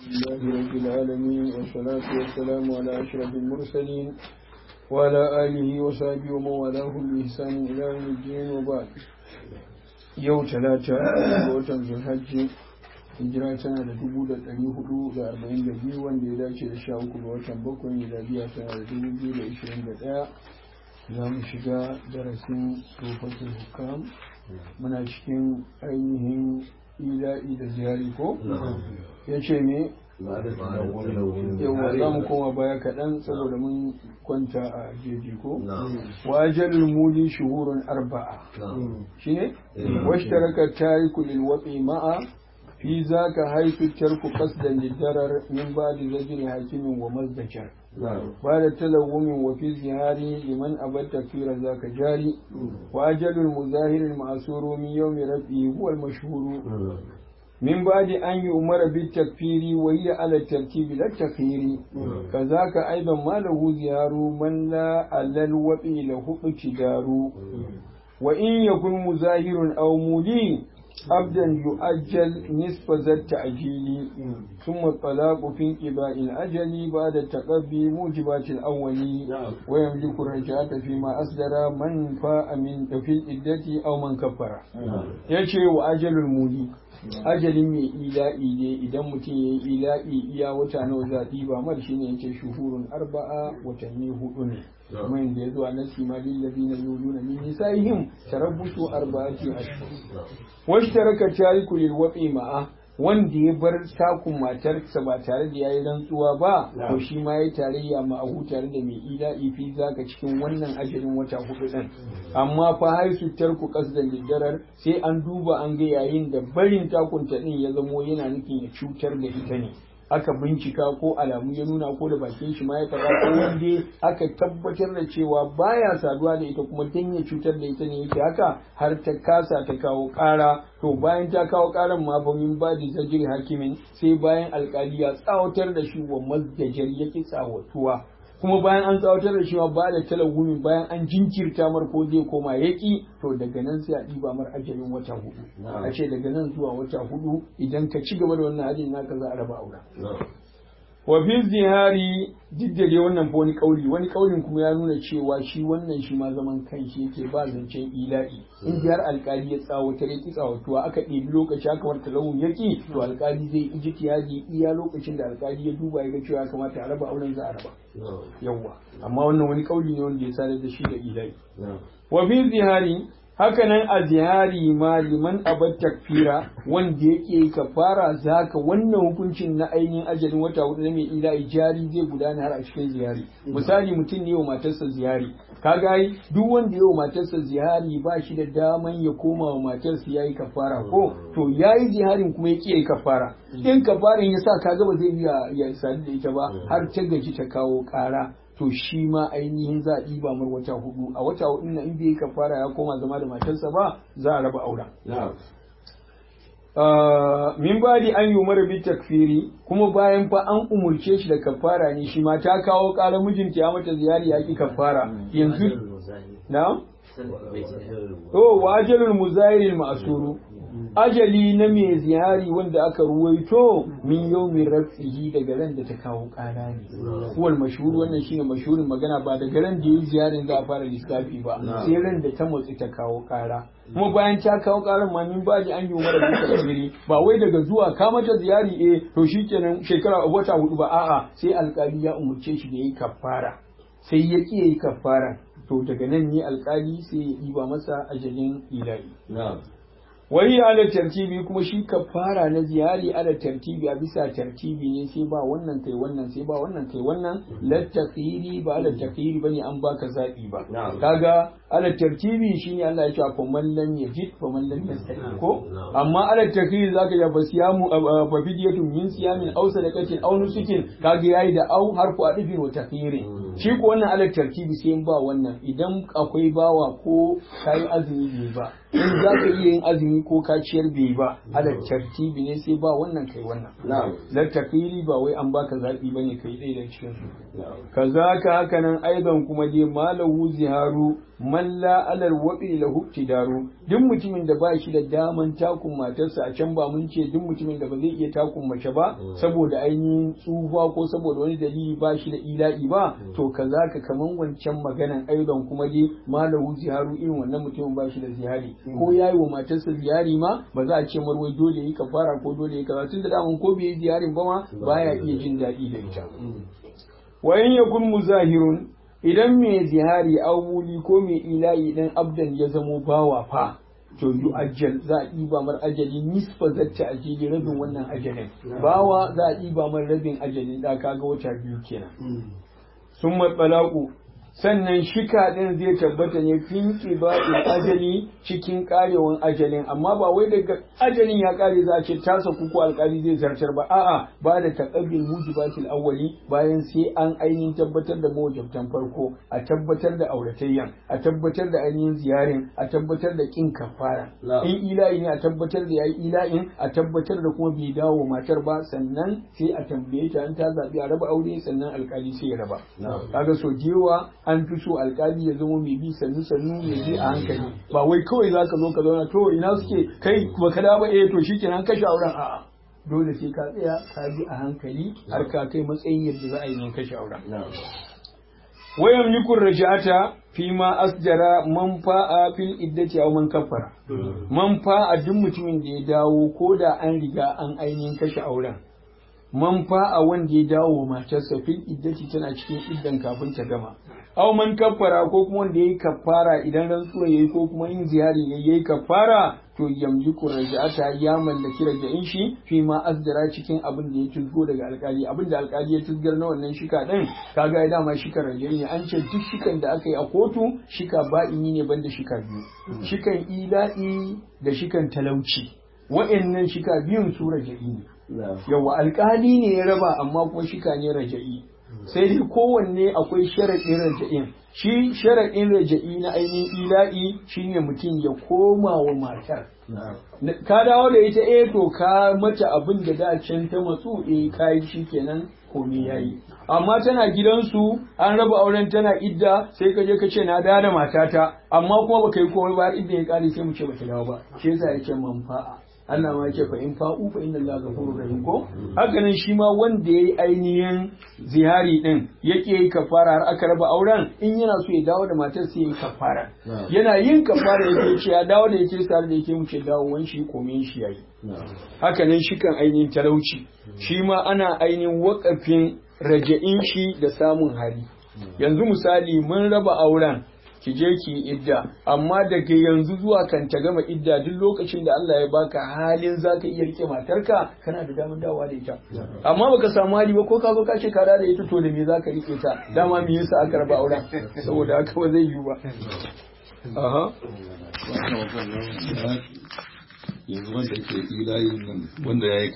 لله رب العالمين والصلاة والسلام على أشرف المرسلين وعلى آله وصحبه ومن والاهم بإحسان إلى يوم الدين وبعد yau talata ga watan zulhajji hijira tana da dubu da ɗari hudu da arba'in da biyu wanda ya dace da sha uku ga watan bakwai miladiya tana da dubu biyu da ishirin da ɗaya za mu shiga darasin tsofaffin hukam muna cikin ainihin ila'i da ziyari ko ya ce me yawa za mu koma baya kaɗan saboda mun kwanta a jeji ko wajalul muli shuhurun arba'a shi ne wasu taraka tariku lil waƙi ma'a fi za ka haifi tarku kasdan lidarar min ba da zagin hakimin wa mazdajar ba da talawumin wa fi zihari liman abar tafira za ka jari wa ajalul muzahirin ma'asuru min yau mai rafi huwal mashhuru من بعد أن يؤمر بالتكفير وهي على الترتيب لا التخيير كذاك أيضا ما له زيار من لا على الوطي له اقتدار وإن يكن مزاهر أو مولي عبدا يؤجل نصف ذا التأجيل ثم الطلاق في انقضاء الأجل بعد التقبي موجبات الأول ويملك الرجعة فيما أصدر من فاء من في الإدة أو من كفر يشي وأجل المولي ajalin mai ila'i ne idan mutum ya yi ila'i iya wata nawa zaɓi ba mar shi ne yake shuhurun arba'a watanni hudu ne kuma yadda ya zo a nasi ma lillazi na yulu na min nisa'ihim tarabbusu arba'ati ashhur wasu taraka tariku lil wafi ma'a wanda ya bar takun matarsa ba tare da yayi rantsuwa ba to shi ma ya tarayya ma'ahu tare da mai ila'i fi zaka cikin wannan ajalin wata hudu din amma fa haisu tarku qasdan lidarar sai an duba an ga yayin da barin takunta din ya zamo yana nufin ya cutar da ita ne aka bincika ko alamu ya nuna ko da bakin shi ma ya kaza ko wanda aka tabbatar da cewa baya saduwa da ita kuma dan ya cutar da ita ne yake haka har ta kasa ta kawo ƙara to bayan ta kawo ƙaran ma ba min ba da zajir hakimin sai bayan alƙali ya tsawatar da shi wa mazdajar yake tsawatuwa kuma bayan an tsawatar da shi ba da talawumi bayan an jinkirta mar ko zai koma yaki to daga nan sai a ɗiba mar ajalin wata hudu a ce daga nan zuwa wata hudu idan ka ci gaba da wannan ajalin naka za a raba aura wa fi zihari duk da dai wannan fa wani kauli wani kaulin kuma ya nuna cewa shi wannan shi ma zaman kanshi yake ba zancen ila'i in har alkali ya tsawatar ya ki tsawatuwa aka ɗebi lokaci aka warta launin yaki to alkali zai ijtihadi iya lokacin da alkali ya duba ya ga cewa ya kamata a raba auren za a raba yawwa amma wannan wani kauli ne wanda ya sadar da shi da ila'i wa fi zihari hakanan a zihari ma liman abad takfira wanda yake kafara zaka wannan hukuncin na ainihin ajalin wata hudu na mai ila'i jari zai gudana har a cikin ziyari misali mutum ne wa matarsa ziyari kaga duk wanda ya wa matarsa ziyari ba shi da daman ya koma wa matarsa yayi kafara ko to yayi ziyarin kuma ya yayi kafara in kafarin ya sa kaga ba zai iya ya sadu da ita ba har ta gaji ta kawo kara to shi ma ainihin za a ɗiba mar wata hudu a wata hudu na in bai kafara ya koma zama da matarsa ba za a raba auren. min badi an yi umar bi takfiri kuma bayan fa an umurce shi da kafara ne shi ma ta kawo ƙara mijinta ya mata ziyari ya ki kafara yanzu na to wa ajalul muzahiril ma'suru ajali na mai ziyari wanda aka ruwaito min yau min rafihi daga ran da ta kawo ƙara ne kuwal mashhur wannan shine mashhurin magana ba daga ran da yi ziyarin za a fara lissafi ba sai ran da ta motsi ta kawo ƙara kuma bayan ta kawo ƙarar ma min baji an yi umar da tasiri ba wai daga zuwa ka mata ziyari eh to shikenan shekara wata hudu ba a'a sai alƙali ya umurce shi da yi kafara sai ya ki yayi kafara to daga nan ne alƙali sai ya ɗiba masa ajalin ilahi wai ala tartibi kuma shi kafara na ziyari ala tartibi a bisa tartibi ne sai ba wannan kai wannan sai ba wannan kai wannan la takhiri ba ala takhiri bane an baka zabi ba kaga ala tartibi shine Allah ya ce fa man lam yajid fa man lam yastati ko amma ala takhiri zaka ya basiyamu fa fidiyatun min siyamin aw sadaqatin aw nusukin kaga yayi da au harfu adifin wa takhiri shi ko wannan ala tartibi sai ba wannan idan akwai bawa ko kai azumi ne ba in zaka iya yin azumi azumi ko ka ciyar bai ba ala tartibi ne sai ba wannan kai wannan la takiri ba wai an baka zabi bane kai dai da cikin su kazaka haka nan aidan kuma dai malahu ziharu man la alal wabi lahu tidaru duk mutumin da ba shi da daman takun matarsa a can ba mun ce duk mutumin da ba zai iya takun mace ba saboda ainihin tsufa ko saboda wani dalili ba shi da ila'i ba to kazaka kaman wancan maganan aidan kuma dai malahu ziharu irin wannan mutumin ba shi da zihari ko yayi wa matarsa ziyari ma ba za a ce marwai dole yi kafara ko dole yi kaza tun da daman ko bai yi ziyarin ba ma baya iya jin daɗi da ita wa in yakun muzahirun idan mai zihari awuli ko mai ila'i dan abdan ya zamo bawa fa to yu ajal za a ɗiba mar ajali nisfa zatta ajili rabin wannan ajalin bawa za a ɗiba mar rabin ajalin da kaga wata biyu kenan sun matsalaku sannan shika ɗin zai tabbata ne fin ƙiba'in ajali cikin ƙarewan ajalin amma ba wai daga ajalin ya ƙare za a ce tasa kuku alƙali zai zartar ba a'a ba da taƙabbil mujibatil awwali bayan sai an ainihin tabbatar da mawajabtan farko a tabbatar da auratayyan a tabbatar da ainihin ziyarin a tabbatar da ƙin kafara in ila'i ne a tabbatar da yayi ila'in a tabbatar da kuma bai dawo matar ba sannan sai a tambaye ta an ta zaɓi a raba aure sannan alƙali sai ya raba kaga so jewa an fi so alkali ya zama mai bi sannu sannu mai bi a hankali ba wai kawai za ka zo ka zauna to ina suke kai ba ka ba eh to shikenan kashe auren a'a dole sai ka tsaya ka bi a hankali har ka kai matsayin yadda za a yi nan kashe auren wayan nikun rajata fi ma asjara man fa'a fil iddati aw man kaffara man fa'a duk mutumin da ya dawo ko da an riga an ainihin kashe auren man fa'a wanda ya dawo matarsa fil iddati tana cikin iddan kafin ta gama aw man kaffara ko kuma wanda yayi kaffara idan rantsuwa yayi ko kuma yin ziyari yayi yayi kaffara to yamliku raja'ata ya mallaki raja'in shi fi ma azdara cikin abin da ya tuzgo daga alkali abin da alkali ya tuzgar na wannan shika din kaga ya dama shika raja'i ne an ce duk shikan da aka yi a kotu shika ba'ini ne banda shika biyu shikan ila'i da shikan talauci wa'annan shika biyun su raja'i ne yawa alkali ne ya raba amma kuma shika ne raja'i sai dai kowanne akwai sharaɗin raja'in shi sharaɗin raja'i na ainihin ila'i shine mutum ya koma wa matar ka dawo da ita eh to ka mata abin da da can ta matsu eh kai shi kenan komai yayi amma tana gidansu an raba auren tana idda sai ka je ka ce na da matata amma kuma baka yi komai ba idda ya kare sai mu ce bata dawo ba shi yasa yake manfa'a Allah ma yake fa in fa'u fa inna Allah ghafurur rahim ko haka nan shi ma wanda yayi ainihin zihari din yake yi kafara har aka raba auren in yana so ya dawo da matar sai yayi kafara yana yin kafara yake ce ya dawo da yake tare da yake mu ce dawo wan shi komai shi yayi haka nan shi kan ainihin talauci shi ma ana ainihin wakafin raja'in shi da samun hari yanzu misali mun raba auren ki je ki yi idda amma daga yanzu zuwa kan ta gama idda duk lokacin da Allah ya baka halin zaka iya rike matarka kana da damar dawowa da ita amma baka samu hali ba ko ka zo ka ce ka da ita to da me zaka rike ta dama me yasa aka raba auren saboda haka ba zai yiwu ba aha yanzu wanda ke ilayin nan wanda ya yi